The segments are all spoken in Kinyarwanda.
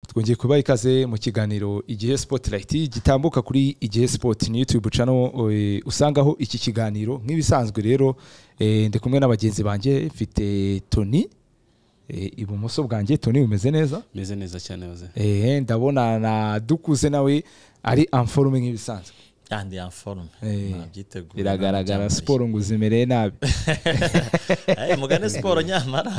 twongeye kubaha ikaze mu kiganiro igihe spotirayiti gitambuka kuri igihe sipoti ni yutube cano usangaho iki kiganiro nk'ibisanzwe rero eh, ndi kumwe na bagenzi banjye mfite toni eh, ibumoso bwanjye toni bumeze neza meze neza cyane hoze eh, ndabona na dukuze nawe ari amforume nk'ibisanzwe kandi yanforume Eh, nabyiteguye biragaragara ntabyambaye. siporo ngo zimereye nabi Eh, mugane siporo nyamara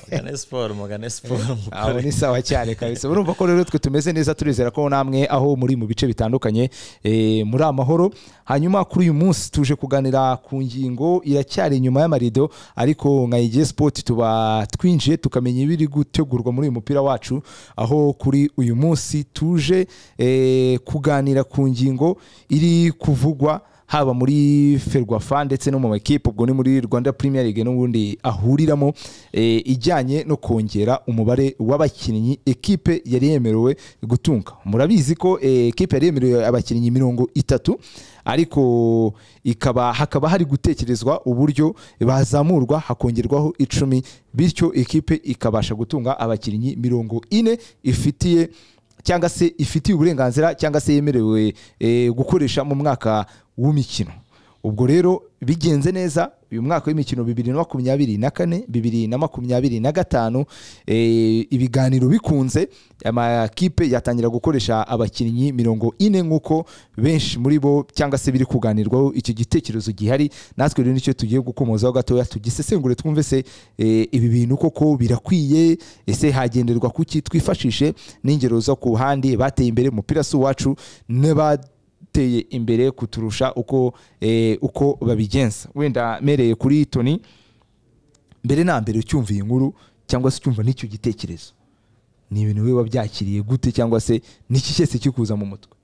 mugane siporo mugane siporo aho mukore ni sawa cyane kabisa urumva ko rero twe tumeze neza turizera ko namwe aho muri mu bice bitandukanye eh, muri amahoro hanyuma kuri uyu munsi tuje kuganira ku ngingo iracyari inyuma y'amarido ariko nka igihe sport tuba twinjiye tukamenya ibiri gutegurwa muri uyu mupira wacu aho kuri uyu munsi tuje eh, kuganira ku ngingo iri kuvugwa haba muri ferwafa ndetse no mu makipe ubwo ni muri rwanda premier league n'ubundi ahuriramo eh, ijyanye no kongera umubare w'abakinnyi ekipe yari yemerewe gutunga murabizi ko eh, ekipe yari yemerewe abakinnyi mirongo itatu ariko ikaba hakaba hari gutekerezwa uburyo bazamurwa hakongerwaho icumi bityo ekipe ikabasha gutunga abakinnyi mirongo ine ifitiye cyangwa se ifitiye uburenganzira cyangwa se yemerewe eh, gukoresha mu mwaka w'imikino ubwo rero bigenze neza uyu mwaka w'imikino bibiri na makumyabiri na kane bibiri na makumyabiri na gatanu eh, ibiganiro bikunze amakipe yatangira gukoresha abakinnyi mirongo ine nk'uko benshi muri bo cyangwa se biri kuganirwaho icyo gitekerezo gihari natwe rero nicyo tugiye gukomozaho gatoya tugisesengure twumve se eh, ibi bintu koko birakwiye ese hagenderwa kuki twifashishe n'ingero zo ku handi bateye imbere umupira si uwacu n'abateye imbere kuturusha uko eh, uko babigenza wenda mereye kuri toni mbere na mbere ucyumva iyi nkuru cyangwa se ucyumva n'icyo gitekerezo ni ibintu biba byakiriye gute cyangwa se n'iki cyese kikuza mu mutwe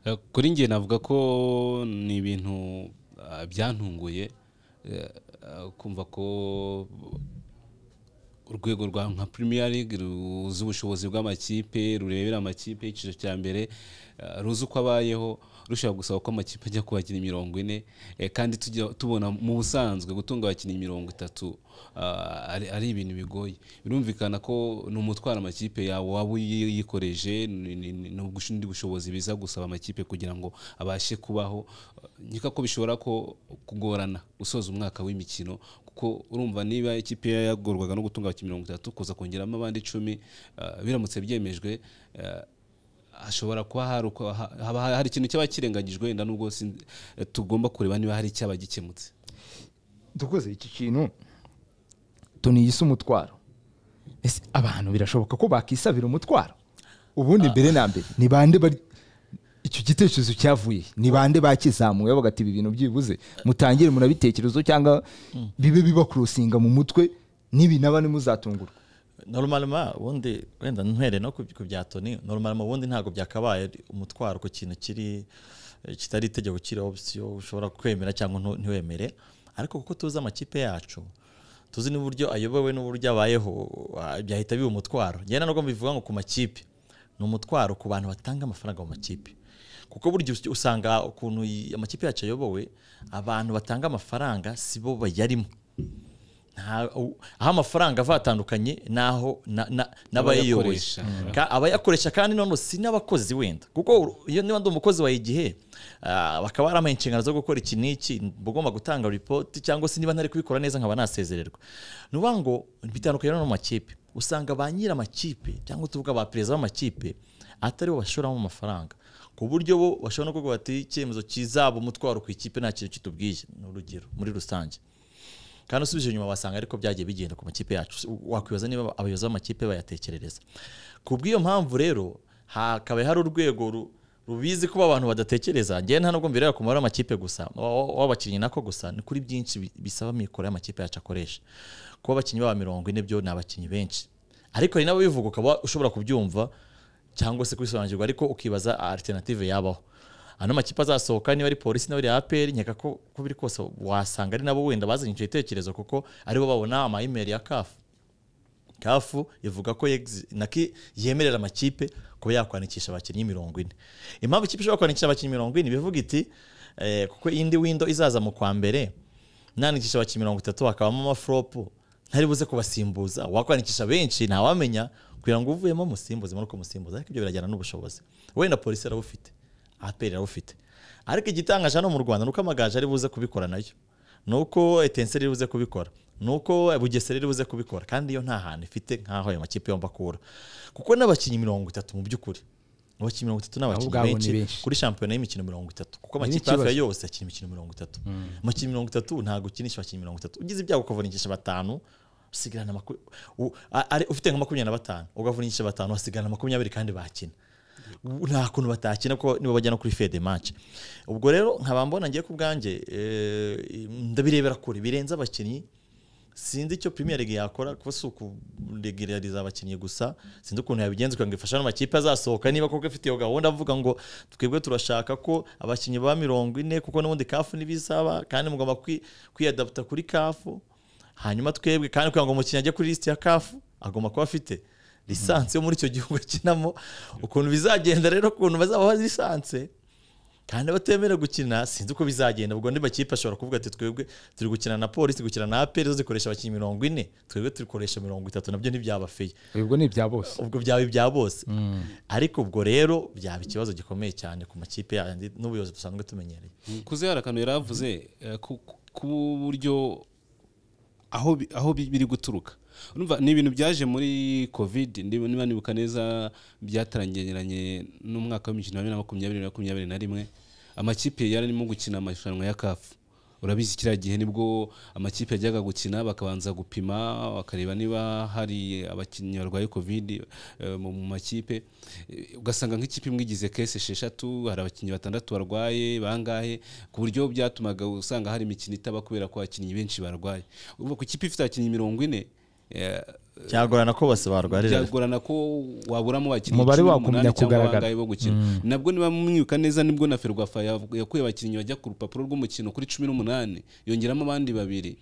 Eh, kuri njye navuga ko ni ibintu ah, byantunguye eh, ah, kumva ko urwego rwa nka premier league ruzi ubushobozi bw'amakipe rurebera amakipe y'icyiciro cya mbere ah, ruzi uko abayeho rushobora gusaba ko amakipe ajya ku bakinnyi mirongo ine eh, kandi tujya tubona mu busanzwe gutunga abakinnyi mirongo itatu ah, ari- ari ibintu bigoye birumvikana ko ni umutwara amakipe yawe waba uyi- yikoreje ni- ni- ni- ni ubundi bushobozi biza gusaba amakipe kugira ngo abashe kubaho nkeka ko bishobora ko kugorana gusoza umwaka w'imikino kuko urumva niba ikipe yagorwaga no gutunga abakinnyi mirongo itatu kuza kongeramo abandi icumi ah, biramutse byemejwe ah, hashobora kuba hari uko- ha- haba hari ikintu cyaba kirengagijwe wenda nubwo sin- tugomba kureba niba hari icyaba gikemutse dukoze iki kintu tuniyise umutwaro ese abantu birashoboka ko bakisabira umutwaro ubundi mbere na mbere ni bande bari icyo gitekerezo cyavuye he? ni bande bakizamuye bagati ibi bintu byibuze mutangire munabitekerezo cyangwa bibe bibakurusinga mu mutwe n'ibi naba ntimuzatungurwe normalement ubundi wenda ntwere no ku- ku bya toni normalement ubundi ntabwo byakabaye ari umutwaro ku kintu kiri eh, kitari itegeko kiri opsiyo ushobora kwemera cyangwa ntu- ntiwemere ariko kuko tuzi amakipe yacu tuzi n'uburyo ayobowe n'uburyo abayeho ah, byahita biba umutwaro ngenda nubwo mbivuga ngo ku makipe ni umutwaro ku bantu batanga amafaranga mu makipe kuko burya us- usanga ukuntu i- amakipe yacu ayobowe abantu batanga amafaranga si bo bayarimo nta- u- aho amafaranga ava hatandukanye naho na- na- n'abayiyoboye Abayakoresha. Ka- abayakoresha kandi none si n'abakozi wenda kuko uru- iyo niba ndi umukozi wa igihe ah, bakaba barampaye inshingano zo gukora iki n'iki mba ugomba gutanga ripoti cyangwa se niba ntari kubikora neza nkaba nasezererwa ni ukuvuga ngo bitandukanye no mu makipe usanga ba nyir'amakipe cyangwa tuvuga ba perezida b'amakipe atari bo bashoramo amafaranga ku buryo bo bashobora no kuvuga bati icyemezo kizaba umutwaro ku ikipe nta kintu kitubwiye ni urugero muri rusange kandi usubije inyuma wasanga ariko byagiye bigenda ku makipe yacu wakwibaza niba abayobozi b'amakipe bayatekerereza ku bw'iyo mpamvu rero hakaba hari urwego ru- rubizi kuba abantu badatekereza ngewe nta nubwo mbireba ku mubare w'amakipe gusa wa- w'abakinnyi nako gusa ni kuri byinshi bi- bisaba amikoro y'amakipe yacu akoresha kuba abakinnyi baba mirongo ine byo ni abakinnyi benshi ariko hari n'ababivuga ukaba ushobora kubyumva cyangwa se kubisobanukirwa ariko ukibaza alternative yabaho ano makipe azasohoka niba ari polisi niba ari apr nkeka ko ko biri kose wasanga ari nabo wenda bazanye icyo gitekerezo kuko aribo babona ama email ya kafu kafu ivuga ko yegzi- naki yemerera amakipe kuba yakwandikisha abakinnyi mirongo ine impamvu ikipe ishobora kwandikisha abakinnyi mirongo ine bivuga iti eh, kuko indi windo izaza mu kwa mbere nandikisha abakinnyi mirongo itatu hakabamo amafuropu ntari buze kubasimbuza wakwandikisha benshi ntawamenya kugira ngo uvuyemo musimbuze muri uko musimbuza ariko ibyo birajyana n'ubushobozi wenda polisi arabufite aperi arabufite ariko igitangaje hano mu rwanda ni uko amagaju ari buze kubikora nayo ni uko etense riri buze kubikora ni uko bugesera riri buze kubikora kandi iyo nta hantu ifite nk'aho ayo makipe yombi akura kuko n'abakinnyi mirongo itatu mu by'ukuri abakinnyi mirongo itatu ni abakinnyi ubwabo ni benshi benshi. kuri shampiyona y'imikino mirongo itatu kuko amakipe ikibazo. hafi ya yose akina imikino mirongo itatu amakinnyi mirongo itatu ntabwo ukinisha abakinnyi mirongo itatu ugize ibyago ukavunikisha batanu usigarana maku- u- a- ari- ufite nka makumyabiri na batanu ukavunikisha batanu hasigarana makumyabiri kandi bakina U- nta kuntu batakina kuko nibo bajyana kuri fede match ubwo rero nkaba mbona ngiye ku bwanjye eh, ndabirebera kure birenze abakinnyi sinzi icyo premier league yakora kuko si ukuregerariza abakinnyi gusa sinzi ukuntu yabigenza kugira ngo ifashe n'amakipe azasohoka niba koko ifite iyo gahunda avuga ngo twebwe turashaka ko abakinnyi ba mirongo ine kuko n'ubundi kafu n'ibisaba kandi mugomba kwi- kwiyadaputa kuri kafu hanyuma twebwe kandi kugira ngo umukinnyi ajye kuri lisiti ya kafu agomba kuba afite lisansi yo muri icyo gihugu akinamo ukuntu bizagenda rero ukuntu bazaba bazi lisansi kandi abatemerewe gukina sinzi uko bizagenda ubwo andi makipe ashobora kuvuga ati twebwe turi gukina na polisi turi gukina na aperi zo zikoresha abakinnyi mirongo ine twebwe turikoresha mirongo itatu nabyo ntibyabafeye ubwo ni ibya bose ubwo byaba ibya bose ariko ubwo rero byaba ikibazo gikomeye cyane ku makipe yandi n'ubuyobozi dusanzwe tumenyereye kuze hari akantu yari avuze eh, ku- ku- k'uburyo aho bi- aho bi- biri guturuka Urumva, ni ibintu byaje muri covid niba niba nibuka neza byatarangeranye n'umwaka w'imikino wa bibiri na makumyabiri na makumyabiri na rimwe amakipe yari arimo gukina amarushanwa ya kafu urabizi kiriya gihe nibwo amakipe yajyaga gukina bakabanza gupima bakareba niba hari abakinnyi barwaye covid eh, mu mu makipe Eh, ugasanga nk'ikipe imwe igize kese esheshatu hari abakinnyi batandatu barwaye bangahe ku buryo byatumaga usanga hari imikino itaba kubera ko abakinnyi benshi barwaye ubwo ku ikipe ifite abakinnyi mirongo ine eh, cyagorana ko bose barwarira byagorana ko waburamo abakinnyi Umubare cumi wagumya n'umunani cyangwa kugaragara. bangahe bo gukina nabwo niba mwibuka neza nibwo na ferwafa yav- yakuye abakinnyi bajya ku rupapuro rw'umukino kuri cumi n'umunani yongeramo abandi babiri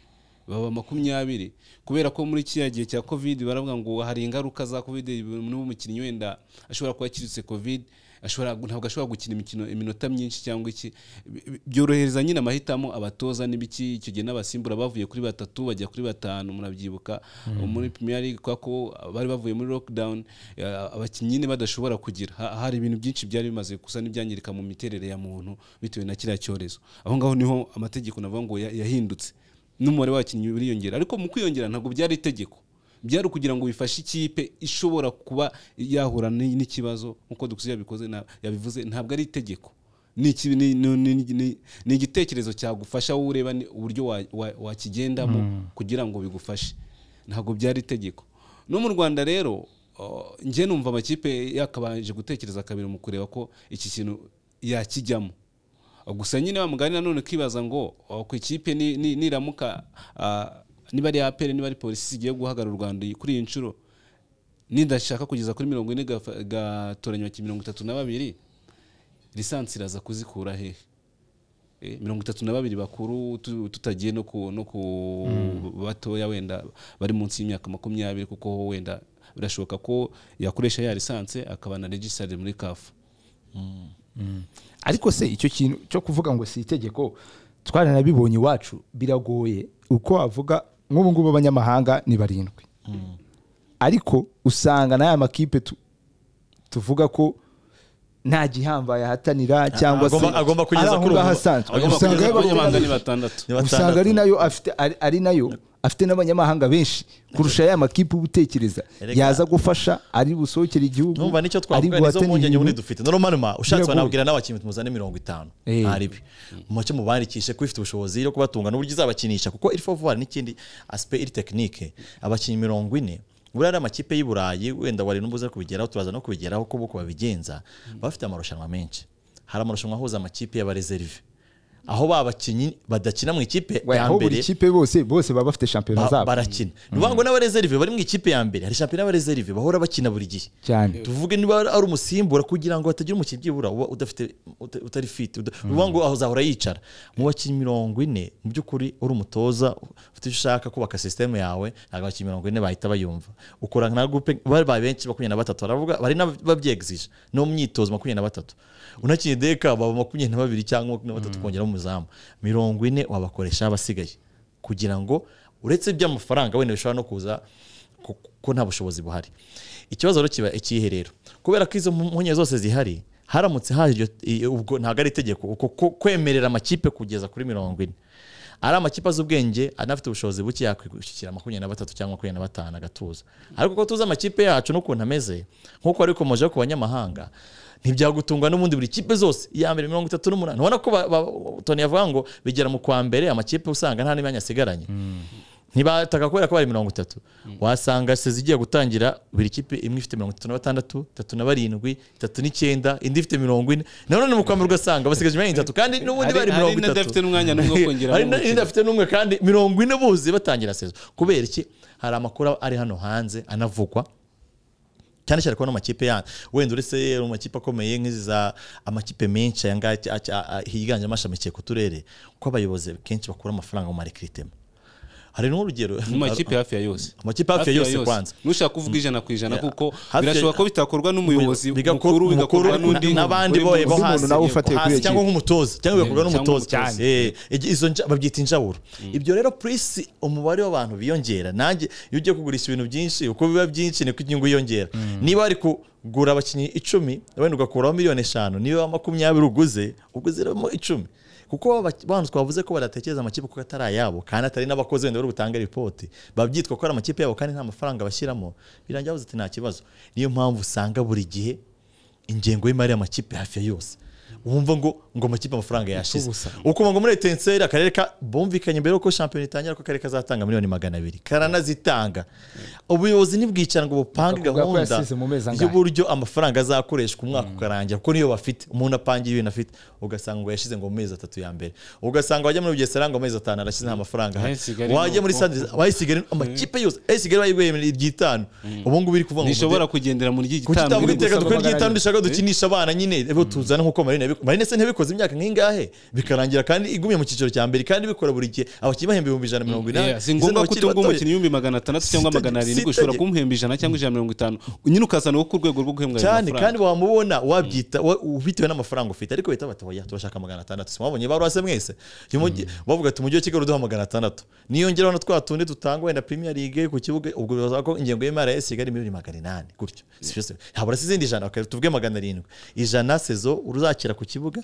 baba makumyabiri kubera ko muri kiriya gihe cya covid baravuga ngo hari ingaruka za covid n'umukinnyi wenda ashobora kuba yakiritse covid ashobora ntabwo ashobora gukina imikino iminota myinshi cyangwa iki Bi- bi- byorohereza nyine amahitamo abatoza n'ibiki icyo gihe n'abasimbura bavuye kuri batatu bajya kuri batanu murabyibuka muri Premier League kubera ko bari bavuye muri lockdown eh, abakinnyi nyine badashobora kugira Ha- hari ibintu byinshi byari bimaze gusa n'ibyangirika mu miterere ya muntu bitewe na kiriya cyorezo aho ngaho niho amategeko navuga ngo ya- yahindutse n'umubare w'abakinnyi uriyongera ariko mu kwiyongera ntabwo byari itegeko byari ukugira ngo bifashe ikipe ishobora kuba yahura n- n'ikibazo nk'uko dukuze yabikoze na- yabivuze ntabwo ari itegeko ni iki- ni- ni- ni- ni- ni igitekerezo cyagufasha wowe ureba ni- uburyo wa- wa- wakigendamo kugira ngo bigufashe ntabwo byari itegeko no mu rwanda rero uh, njye numva amakipe yakabanje gutekereza kabiri mu kureba ko iki kintu yakijyamo gusa nyine wa mugani nanone ukibaza ngo oh, ku ikipe ni- ni- niramuka ah, niba ari apere niba ari polisi zigiye guhagarara u rwanda kuri iyi nshuro nidashaka kugeza kuri mirongo ine gafa- gatoranywa ki mirongo itatu na babiri lisansi iraza kuzikura hehe Eh, mirongo itatu na babiri bakuru tu- tutagiye no ku, no ku batoya wenda bari munsi y'imyaka makumyabiri kuko wenda birashoboka ko yakoresha ya lisansi akaba na regisitare muri kafu ariko se icyo kintu cyo kuvuga ngo si itegeko twaranabibonye iwacu biragoye uko wavuga nk'ubu ngubu abanyamahanga ni barindwi ariko usanga n'aya makipe tu- tuvuga ko nta gihambaye ahatanira cyangwa se agomba- agomba kugeza ari aho kuri ngaho ubu. asanzwe Agomba usanga kugeza ayo kuri abanyamahanga abanyamahanga ni benshi. batandatu Ni batandatu. usanga ari nayo afite ari- ari nayo afite n'abanyamahanga benshi kurusha ya makipe uba utekereza Erega- yaza gufasha ari busohokere igihugu numva nicyo ari twavuga nizo buhatanire mpungenge muri ibintu. dufite normalement ushatse Biragoye. banabwira n'abakinnyi muzane mirongo itanu Eh. aribi mucyo mubandikishe ko ifite ubushobozi yo kubatunga n'uburyo izabakinisha kuko iri fovuwari n'ikindi asipe iri tekinike abakinnyi mirongo ine buriya ari amakipe y'i burayi wenda wari n'ubuze kubigeraho turaza no kubigeraho kuko uko babigenza baba bafite amarushanwa menshi hari amarushanwa ahuza amakipe y'abarezerive aho ba bakinnyi badakina mu ikipe We, ya aho mbere buri kipe bose bose baba bafite shampiyona ba- zabo barakina ni ukuvuga ngo n'abarezerive bari mu ikipe ya mbere hari shampiyona y'abarezerive bahora bakina buri gihe cyane tuvuge niba ari umusimbura kugira ngo hatagira umukinnyi byibura uba udafite uta- utari fit uda- uvuga ngo aho azahora yicara mu bakinnyi mirongo ine mu by'ukuri uri umutoza ufite icyo ushaka kubaka sisiteme yawe ntabwo abakinnyi mirongo ine bahita bayumva ukora nka gupe bari benshi makumyabiri na batatu baravuga bari n'ababyegzije no mu myitozo makumyabiri na batatu unakinnye deka baba makumyabiri na babiri cyangwa makumyabiri na batatu kongeramo umuzamu mirongo ine wabakoresha abasigaye kugira ngo uretse iby'amafaranga wenda bishobora no kuza ku- kuko nta bushobozi buhari ikibazo rero kiba ikihe rero kubera ko izo mpunye zose zihari haramutse haje iryo- i- ubwo ntabwo ari itegeko uko ko- kwemerera amakipe kugeza kuri mirongo ine ari amakipe azi ubwenge anafite ubushobozi buke yakwishyikira makumyabiri na batatu cyangwa makumyabiri na batanu agatuza ariko ko tuzi amakipe yacu n'ukuntu ameze nk'uko wari ukomejeho ku banyamahanga ntibyagutungwa n'ubundi buri kipe zose iya mbere mirongo itatu n'umunani ubona ko ba- ba- tony yavuga ngo bigera mu kwa mbere amakipe usanga nta n'imyanya asigaranye ntibataka kubera ko bari mirongo itatu wasanga sezi igiye gutangira buri kipe imwe ifite mirongo itatu na batandatu itatu na barindwi itatu n'icyenda indi ifite mirongo ine nanone ni mu kwa mbere ugasanga basigaje imyanya itatu kandi n'ubundi bari mirongo itatu n'adafite n'umwanya n'umwe wo hari kongeramo n'indi afite n'umwe kandi mirongo ine buzi batangira sezo kubera iki hari amakuru ari hano hanze anavugwa cyane cyane kubona amakipe yanyu wenda uretse mu makipe akomeye nk'izi za amakipe menshi aya ngaya a- a- a- higanjemo ashamikiye ku turere ko abayobozi kenshi bakura amafaranga mu marekritema hari n'urugero mu makipe hafi ya yose Amakipe hafi ya yose kwanza. nushaka kuvuga ijana ku ijana Yeah. kuko Hafi ya- birashobora ko bitakorwa n'umuyobozi Bigakor- mukuru bigakorwa mukuru n'undi n'abandi uri boye bo munsi. undi hasi muntu nawe ufatiye kuri hasi iyo cyangwa kipe. nk'umutoza cyangwa bigakorwa cyangwa n'umutoza umutoza. cyane Eh, igi- izo nja- babyita injaburo ibyo rero purisi umubare w'abantu biyongera nanjye iyo ugiye kugurisha ibintu byinshi uko biba byinshi niko inyungu yiyongera niba wari kugura abakinnyi icumi wenda ugakuraho miliyoni eshanu niba makumyabiri uguze uguziramo icumi kuko baba- bantu twavuze ko badatekereza amakipe kuko atari ayabo kandi atari n'abakozi wenda bari butanga ripoti babyitwa ko ari amakipe yabo kandi nta mafaranga bashyiramo birangira bavuze ati nta kibazo niyo mpamvu usanga buri gihe ingengo y'imari y'amakipe hafi ya yose wumva ngo ngo amakipe amafaranga yashize ukuba ngo muri etenseri akarere ka bumvikanye mbere yuko shampiyona itangira ko akarere kazatanga miliyoni magana abiri karanazitanga ubuyobozi ntibwicara ngo bupange Bakavuga ko gahunda yasize mu mezi angahe. y'uburyo amafaranga azakoreshwa umwaka ukarangira kuko niyo bafite umuntu apangiye ibintu afite ugasanga ngo yashize ngo mu mezi atatu ya mbere ugasanga wajya muri bugesera ngo amezi atanu arashyize nta mafaranga ahari. Ahari Kigali wajya muri nuko. sandezi abayisigari amakipe yose ayisigari bayigweye iry'itanu ubu ngubu iri kuvuga ngo ntishobora kugendera mu kuki ry'igitambwe utavuga iteka gusa dukora guhagararira. iry'itanu dushaka dukinisha abana nyine bo tuzana nk'uko marine yabikoze marine se ntiyabikoze imyaka nk'ingahe bikarangira kandi igumye mu cyiciro cya mbere kandi bikora buri gihe abakinnyi bahemba ibihumbi ijana na mirongo inani Yeah, si ngombwa ko bakiri utubwa batoya. umukinnyi ibihumbi magana atandatu cyangwa Sitage- magana arindwi ushobora sitage. kumuhemba ijana cyangwa ijana na mirongo itanu nyine ukazana wo ku rwego rwo guhembwa ayo cyane mafaranga. kandi wamubona wabyita wa- bitewe n'amafaranga ufite ariko bahita bata oya turashaka magana atandatu simwabonye barwase mwese Umujyi- bavuga ati umujyi wa kigali uduha magana atandatu niyongeraho na twa tundi dutanga wenda premier league ku kibuga ubwo bibaza ko ingengo y'imari ya esigali miliyoni magana inani gutyo Si byo se. habura se izindi ijana okay, tuvuge magana arindwi ijana sezo uruzakira ku kibuga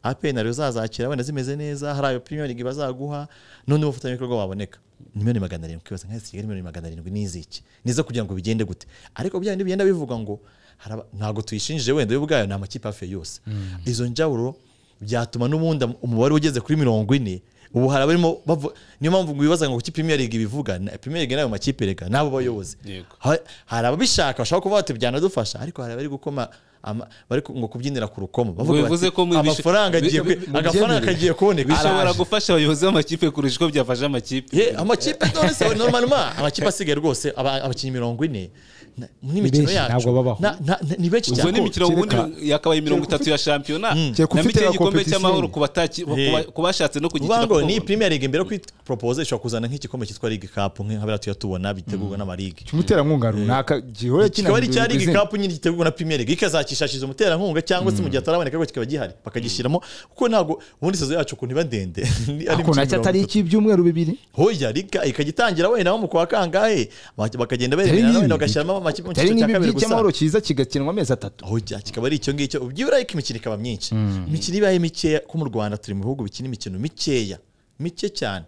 apn ariyo uzazakira wenda zimeze neza hari ayo premier league bazaguha n'undi mufatanyabikorwa waboneka ni miliyoni magana arindwi ukibaza nka esigali miliyoni magana arindwi ni iziki nizo kugira ngo bigende gute ariko bya bindi bigenda bivuga ngo haraba- ntabwo tuyishinjije wenda we ubwayo ni amakipe hafi ya yose izo njawuro byatuma n'ubundi am- umubare ugeze kuri mirongo ine ubu hari abarimo bavu- niyo mpamvu ngo wibaza ngo kuki Premier League ibivuga na- Premier League nayo makipe reka nabo bayobozi Yego. Ha- hari ababishaka bashaka kuvuga bati byanadufasha ariko hari abari gukoma ama- bari ku- ngo kubyinira ku rukomo bavuga Bivuze bati ko mu- amafaranga agiye bi- kwe- mu- agafaranga byemere. kagiye kuboneka bishobora Araje. gufasha abayobozi b'amakipe kurusha uko byafasha amakipe Ye, amakipe none se normalement amakipe asigaye rwose aba- abakinnyi mirongo ine na- n'imikino benshi, ntabwo babaho. yacu na- na- na- ni benshi ubwo cyane ni imikino ubundi kereka- yakabaye mirongo itatu ya shampiyona Kereka na ufite mike la y'igikombe competition. cy'amahoro ku bataki- ku ba- ku bashatse no ku giti uvuga ngo ni premier league mbere yo kuyipropose ishobora kuzana nk'igikombe cyitwa league cup nk'abira tuyatubona bitegurwa n'amaligue cy'umuterankunga runaka gihora kikaba ari kinanirwa icya league izina. cup nyine gitegurwa na premier league ikazakishakisha umuterankunga cyangwa se mu gihe ataraboneka ariko kikaba gihari bakagishyiramo kuko ntabwo ubundi sezo yacu ukuntu iba ndende ni- ari ariko imikino nacyo atari mirongo itatu. icy'ibyumweru bibiri hoya liga ikagitangira wenda nko mu kwa kangahe bak- bakagenda beremerana nk'ibi wenda bagashyiramo amakipe mu atari cyiciro cya nk'ibi kabiri gusa by'icyamahoro cyiza kigakinwa amezi atatu hoya kikaba ari icyo ngicyo ubyibura ariko imikino ikaba myinshi imikino ibaye mikeya ko mu rwanda turi mu bihugu bikina imikino mikeya mike cyane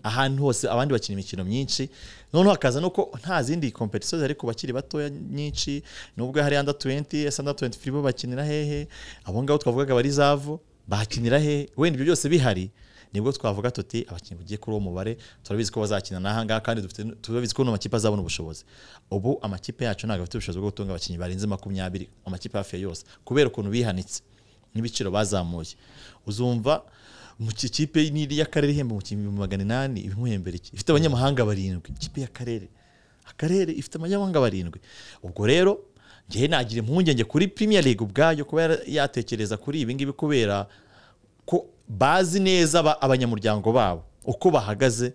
ahantu hose abandi bakina imikino myinshi noneho hakaza nuko nta zindi kompetisiyo zihari ku bakiri batoya nyinshi nubwo hari anda 20 esa anda 23 bo bakinira hehe abo ngabo twavugaga bari zavu bakinira hehe wenda ibyo byose bihari nibwo twavuga tuti abakinnyi bugiye kuri uwo mubare turabizi ko bazakina n'ahangaha kandi dufite turabizi ko n'amakipe azabona ubushobozi ubu amakipe yacu ntabwo afite ubushobozi bwo gutunga abakinnyi barenze makumyabiri amakipe hafi ya yose kubera ukuntu bihanitse n'ibiciro bazamuye uzumva mu ki- kipe n'iri y'akarere ihemba mu kimbi magana inani ibimuhembera iki ifite abanyamahanga barindwi ikipe y'akarere akarere ifite abanyamahanga barindwi ubwo rero ngewe nagira impungenge kuri Premier League ubwayo kuba yara- yatekereza kuri ibi ngibi kubera ko bazi neza aba- abanyamuryango babo uko bahagaze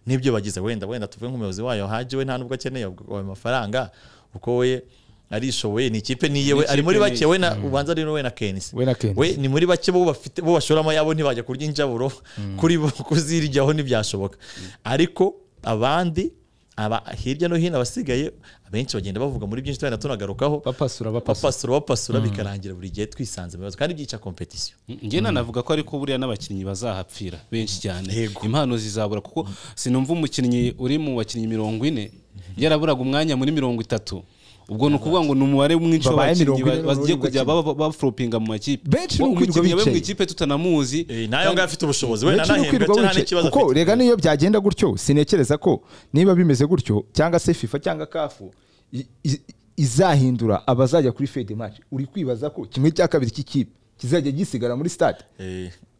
n'ibyo bagize wenda wenda tuvuge nk'umuyobozi wayo haje we nta nubwo akeneye ubwo- ayo mafaranga kuko we arishoboye ni ikipe niye we Ni ari muri ikipe bake we na ubanza ari we na kenisi We na Kenis. we ni muri bake bo bafite bo bashoramo yabo ntibajya kurya injaburo kuri bo kuziryaho ntibyashoboka ariko abandi aba hirya no hino abasigaye abenshi bagenda bavuga muri byinshi tuba tunagarukaho bapasura bapasura bapasura bapasura bikarangira buri gihe twisanze mu bibazo kandi byica kompetisiyo njye nanavuga ko ariko buriya n'abakinnyi bazahapfira benshi cyane Yego. impano zizabura kuko sinumva umukinnyi uri mu bakinnyi mirongo ine yaraburaga umwanya muri mirongo itatu ubwo ni ukuvuga ngo ni umubare mwinshi Babaye w'abakinnyi mirongo ine ba- bagiye n'undi kujya baba- bafuropinga mu makipe Benshi ni ukwirirwa umukinnyi we mu bicaye. ikipe tutanamuzi nayo ngayo afite ubushobozi wenda Benshi ni anahembwa ukwirirwa cyangwa nta wicaye n'ikibazo kuko afite rega n'iyo byagenda gutyo sinekereza ko niba bimeze gutyo cyangwa se fifa cyangwa kafu i- i- izahindura abazajya kuri fede match uri kwibaza ko kimwe cya kabiri cy'ikipe kizajya gisigara muri stade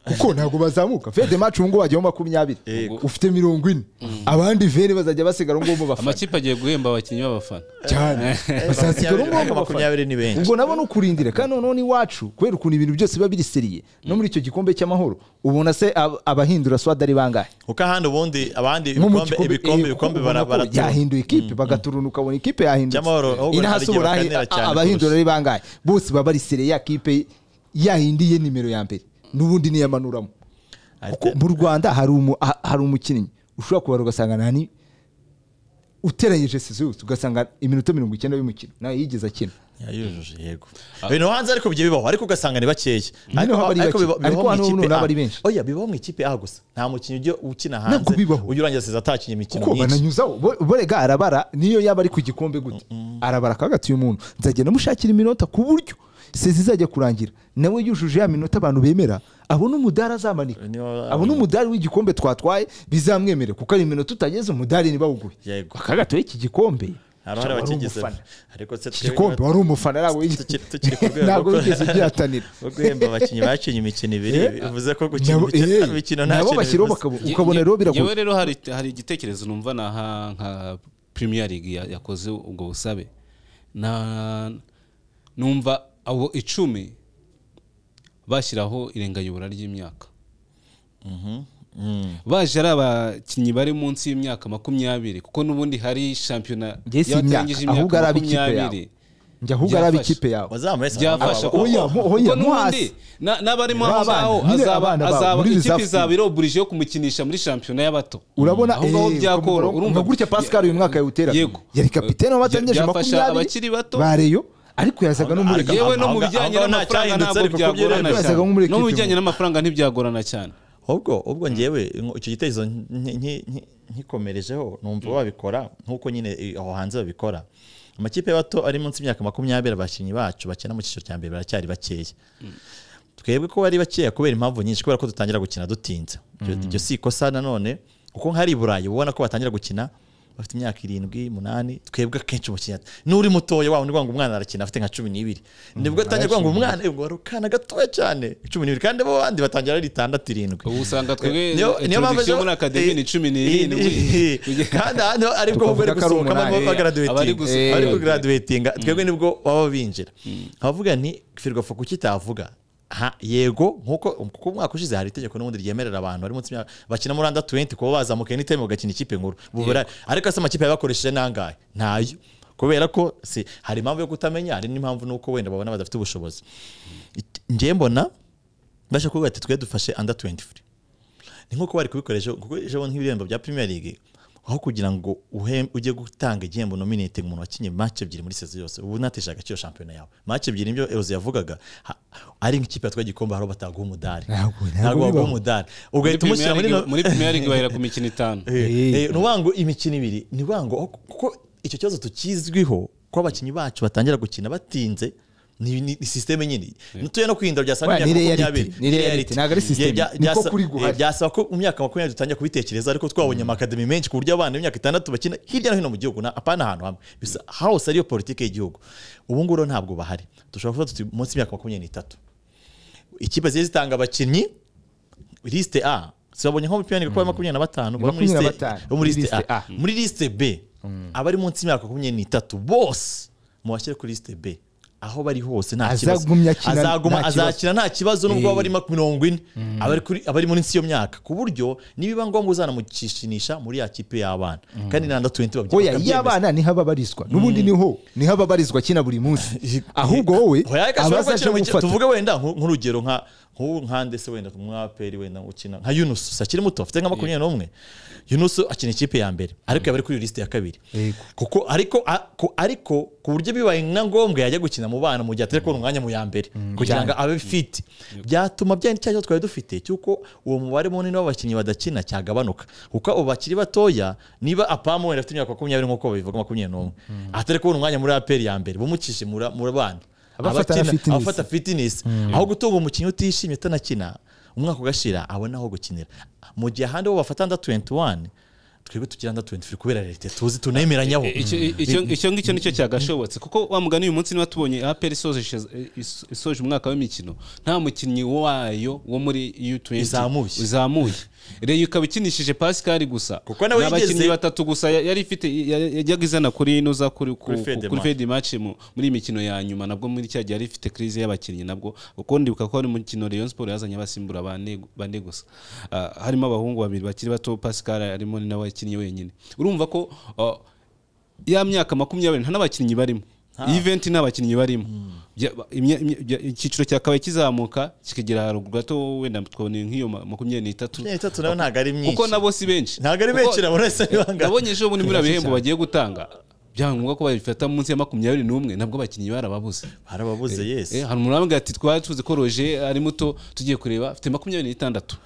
Eh, kuko ntabwo bazamuka fede match ubu ngubu hajyaho makumyabiri Yego. ufite mirongo ine abandi vere bazajya basigara ubu ngubu mu bafana amakipe agiye guhemba abakinnyi b'abafana cyane bazasigara ubu ngubu mu makumyabiri bafana makumyabiri ni benshi ubwo nabo ni ukurindira kandi noneho n'iwacu kubera ukuntu ibintu byose biba biriseriye no muri icyo gikombe cy'amahoro ubona se ab- abahindura swada ari bangahe kuko ahandi ubundi abandi nko mu ibikombe gikombe- ibikombe eh, ibikombe ubona ko baratura yahinduye ikipe bagaturuna ukabona ikipe yahindutse Cy'amahoro, ahubwo inahasohora hari igihe ahi- bakanira cyane abahindura kurusha. ari bangahe bose baba ari sere ya kipe yahindi ye nimero ya mbere n'ubundi niyamanuramo kuko mu rwanda hari umu- ha- hari umukinnyi ushobora kubara ugasanga nani uteranyije sezose ugasanga iminota mirongo icyenda y'umukino nawe yigeze akina yayujuje yego ibintu hanze ariko bigiye bibaho ariko ugasanga ni bakeya haba ari bake. biba- Ariko bibaho mu hano ikipe n'ubu A. ari benshi. oya bibaho mu ikipe A gusa nta mukinnyi ujya ukina hanze Ntabwo bibaho. ujya urangiza seza atakinnye imikino kuko myinshi bananyuzaho bo- borega arabara niyo yaba ari ku gikombe gute arabara akagatiye umuntu nzagenda mushakira iminota ku buryo sezi izajya kurangira nawe yujuje ya minota abantu bemera abona umudari azamanika Niba- abona umudari w'igikombe twatwaye bizamwemere kuko ari iminota utageze umudari ntibawuguhe Yego. akagatiye iki gikombe hari abari wari bakigize umufana. ariko se iki twebwe- gikombe wari umufana ntabwo wigeze- tukiri- tukiri ku rwego ntabwo rwo- wigeze ugihatanira rwo guhemba abakinnyi bakinnye imikino ibiri Eh, bivuze ko gukina nabo- imikino eh, imikino nta nabo kintu bashyiraho bivuze. bakaba- ukabona rero biragoye yewe rero hari hari igitekerezo numva naha nka premier league ya- yakoze ubwo busabe na numva abo icumi bashyiraho irengayobora ry'imyaka Mm. baje ari abakinnyi bari munsi y'imyaka makumyabiri kuko n'ubundi hari shampiyona Njye si y'abatangije imyaka, ahubwo ari ab'ikipe yawe. makumyabiri njya ahubwo ari byafasha. ab'ikipe yawe Wazamu wese byafasha Aba- oya, mo- oya, mo kuko n'ubundi hasi. na- n'abarimo aho N'abana, ngaho nyine azaba abana babo, azaba- muri ikipe reserve izaba team. iroburije yo kumukinisha muri shampiyona y'abato urabona aho ngaho eh, byakora ukumva- urumva ukumva gutya pascal uyu mwaka yawuteraga Yego. yari kapitene wabatangeje Byafasha abakiri makumyabiri bato. bareyo ariko yazaga no muri Ariko- yewe no Aho mu ngaho bijyanye nta n'amafaranga cyahindutse, ntabwo ariko kuko byagorana byarahindutse. cyane Wasaga nk'umuri no mu equipe bijyanye mu- n'amafaranga ntibyagorana cyane ubwo ubwo ngewe ngo icyo gitekerezo nki- nki- nki- nkikomerejeho numva babikora nk'uko nyine i- aho hanze babikora amakipe y'abato ari munsi y'imyaka makumyabiri abakinnyi bacu bakina mu cyiciro cya mbere baracyari bakeya twebwe ko bari bakeya kubera impamvu nyinshi kubera ko dutangira gukina dutinze Iryo- iryo si ikosa nanone kuko nk'ari i burayi uba ubona ko batangira gukina bafite imyaka irindwi umunani twebwe akenshi umukinnyi ati- n'uri mutoya waba ngo umwana arakina afite nka cumi n'ibiri nibwo atangira kuvuga ngo umwana eh, ngo wari akana gatoya cyane cumi n'ibiri kandi bo bandi batangira ari itandatu irindwi ubu usanga twebwe niyo- niyo mpamvu introduction muri akademi ni cumi n'irindwi kandi ahandi aribwo Tukavuga bari ko ari gusohoka umunani. Eh, abari gusohoka. bagaradiwetinga bari Eh, kugaraduwetinga twebwe nibwo baba binjira abavuga ni firwafa kuki itavuga Ha, yego nkuko kuko umwaka ushize hari itegeko n'ubundi ryemerera abantu bari munsi y'imyaka- bakina muri anda 20 kuba bazamukaye n'iteme bagakina ikipe nkuru Ubu bara- ariko se amakipe yabakoresheje nangahe ntayo kubera ko si hari impamvu yo kutamenya hari n'impamvu nuko wenda babona badafite ubushobozi Iki- njye mbona mbasha kuvuga ati twe dufashe under 23 ni nk'uko bari kubikoresha kuko ejo bundi nk'ibihembo bya Premier League aho kugira ngo uhe- ujye gutanga igihembo nominating umuntu wakinye match ebyiri muri season yose ubu natesha agaciro shampiyona yawe match ebyiri nibyo Eroze yavugaga ha- ari nk'ikipe yatwaye igikombe aho bataguha umudari Ntabwo- ntabwo ntabwo baguha bibaho. umudari ugahita Premier umushyira muri League- no- muri premier league bahera ku mikino itanu Eh. Eh, eh, ni uwango imikino ibiri ni uwango aho- kuko icyo kibazo tukizwiho ko abakinnyi bacu batangira gukina batinze ni, ni, ni systeme nyine ntuye no kwirinda byasaba Wa, ni reality, ni reality, ntabwo ari systeme. Niko kuri guhari. byasaba ko mu myaka makumyabiri dutangira kubitekereza ariko twabonye amakademi menshi ku buryo abana b'imyaka itandatu bakina hirya no hino mu gihugu na- apana ahantu hamwe bisa hose ariyo politiki y'igihugu ubu ngubu rero ntabwo bahari dushobora kuba tuti munsi y'imyaka makumyabiri n'itatu ikipe zigiye zitanga abakinnyi lisite a sibabonye nko mu piyanire kuko ari makumyabiri na batanu bari muri Makumyabiri na lisite- batanu, bo muri muri lisite lisite a A. muri lisite b abari munsi y'imyaka makumyabiri n'itatu bose mubashyire kuri lisite b aho bari hose nta kibazo Azagumya akina azaguma nta kibazo. azakina nta kibazo nubwo waba ari ma- mirongo ine aba ari kuri- aba ari muri nsi y'iyo myaka ku buryo nibiba ngombwa uzanamucishinisha muri ya kipe y'abana kandi na ndatuwenti oya iyo abana niho ababarizwa n'ubundi niho niho ababarizwa akina buri munsi ahubwo wowe abazaje gufata tuvuge wenda nku- nk'urugero nka nk'ubu nkande se wenda umwaperi wenda ukina nka yunusu akiri muto afite nka makumyabiri n'umwe yunusu akina ikipe ya mbere ariko yaba ari kuri lisite ya kabiri Yego. kuko ariko a- ku- ariko ku buryo bibaye na ngombwa yajya gukina mu bana mu gihe atari kubona umwanya mu ya mbere kugira ngo abe fit byatuma byari cya kibazo twari dufite cy'uko uwo mubare munini w'abakinnyi badakina cyagabanuka kuko abo bakiri batoya niba apamu wenda afite imyaka makumyabiri nk'uko babivuga makumyabiri n'umwe atari kubona umwanya muri aperi ya mbere bumucishe mu ra- mu bana Abafata Abakina- fitness. abafata fitness aho gutunga umukinnyi utishimye utanakina umwaka ugashira abona aho gukinira mu gihe ahandi bo bafata under 21 twebwe tugira under 23 kubera leta tuzi tunemeranyaho Icyo- icyo- icyo ngicyo nicyo cyagashobotse kuko wa mugani uyu munsi niba tubonye aperi isoje ishez- is- isoje umwaka w'imikino nta mukinnyi wayo wo muri u20 Uzamuye. uzamuye reyo ikaba ikinishije pascal gusa Kuko nawe Ni abakinnyi yigeze- batatu gusa ya- yari ifite ya- yajyaga izana kuri ino za kuri ku- Kuri Fede kuri Match. fedi mace muri iyi mikino ya nyuma nabwo muri cya gihe yari ifite crise y'abakinnyi nabwo kuko ndibuka ko hari umukino Rayon Sport yazanye abasimbura bane bane gusa Ah, harimo abahungu babiri bakiri bato Pascal arimo ni nawe wakinnye wenyine urumva ko ah, ya myaka makumyabiri nta n'abakinnyi barimo event nta bakinnyi barimo Bya- ba- imya- imya- bya- icyiciro cya kabiri kizamuka kikagera haruguru gato wenda twabona nk'iyo ma- makumyabiri n'itatu itatu nayo ntabwo ari myinshi kuko nabo si benshi ntabwo ari Kuko- benshi nabo uretse ibanga nabonye ejo bundi muri bihembo bagiye gutanga byaba ngombwa ko babifata munsi ya makumyabiri n'umwe nabwo abakinnyi barababuze harababuze yes Eh, hari umuntu wambwira ati twari tuzi ko roje ari muto tugiye kureba afite makumyabiri n'itandatu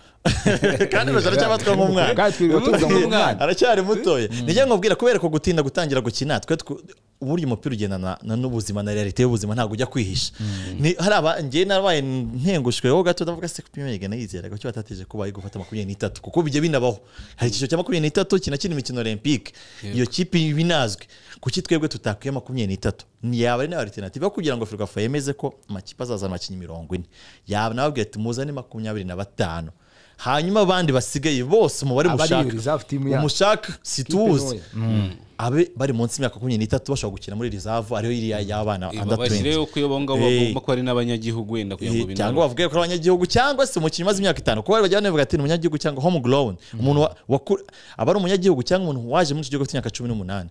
kandi roje aracyabatwa nk'umwana Kandi twirirwa tuvuga ngo umwana. aracyari mutoya nijya nkubwira kubera ko gutinda gutangira gukina twe tw- uburyo umupira ugendana na- n'ubuzima na realite y'ubuzima ntabwo ujya kwihisha Ni- hari aba njye narabaye ntengushweho gato ndavuga se kupimega nayizeraga cyo batateje kuba ari gufata makumyabiri n'itatu kuko bijya binabaho hari icyiciro cya makumyabiri n'itatu kinakina imikino olympique iyo kipe iba inazwe kuki twebwe tutakwiye makumyabiri n'itatu Ni- yaba ari nayo alternative yo kugira ngo ferwafa yemeze ko amakipe azazana abakinnyi mirongo ine yaba nababwira ati muzane makumyabiri na batanu hanyuma abandi basigaye bose umubare Abari mushaka reserve team yacu. umushaka situwuzi ntoya. abe bari munsi y'imyaka makumyabiri n'itatu bashobora gukina muri reserve ariyo iriya y'abana under 20 bashyireho ko iyo abo ngabo Eh. bagomba ko ari n'abanyagihugu wenda kugira ngo Eh, cyangwa binanure. bavuge ko ari abanyagihugu cyangwa se umukinnyi umaze imyaka itanu kuko bari bajya banavuga ati ni umunyagihugu cyangwa home grown umuntu wa- waku- aba ari umunyagihugu cyangwa umuntu waje muri icyo gihugu afite imyaka cumi n'umunani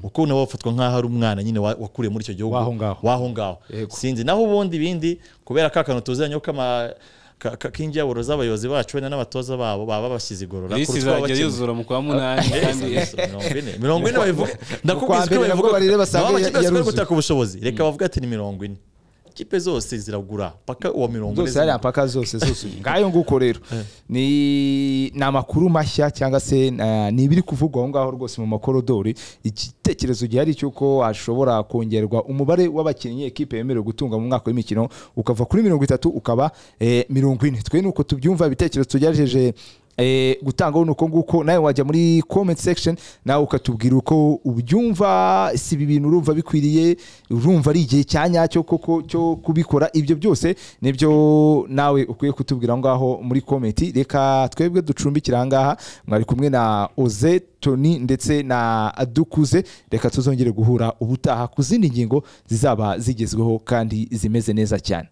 kuko nawe bafatwa nk'aho ari umwana nyine wa- wakuriye muri icyo gihugu W'aho ngaho. w'aho ngaho Yego. sinzi naho ubundi ibindi kubera ka kantu tuziranye ko ama ka- ka- k'injyaburo z'abayobozi bacu wenda n'abatoza babo baba bashyize igorora Lisi kuruta izajya abakina. yuzura mu kwa munani kandi mirongo ine mirongo ine babivuga Mu kwa ndakubwiza mbere ko nabwo babivuga bareba nabo asanga amakipe yose bari yaruzuye. gutaka ubushobozi reka bavuga ati ni mirongo ine ikipe zose ziragura paka uwa mirongo ine zose hariya mpaka zose zose ngayo nguko rero ni ni amakuru mashya cyangwa se eh, ni ibiri kuvugwa aho ngaho rwose mu makorodori igitekerezo gihari cy'uko hashobora kongerwa umubare w'abakinnyi ekipe yemerewe gutunga mu mwaka w'imikino ukava kuri mirongo itatu ukaba eh, mirongo ine twe nuko tubyumva ibitekerezo tugerageje eh, gutangaho ni uko nguko nawe wajya muri comment section nawe ukatubwira uko ubyumva si ibi bintu urumva bikwiriye urumva ari igihe cya nyacyo koko cyo kubikora ibyo byose nibyo nawe ukwiye kutubwira aho ngaho muri komenti reka twebwe ducumbikira aha ngaha mwari kumwe na oze toni ndetse na dukuze reka tuzongere guhura ubutaha ku zindi ngingo zizaba zigezweho kandi zimeze neza cyane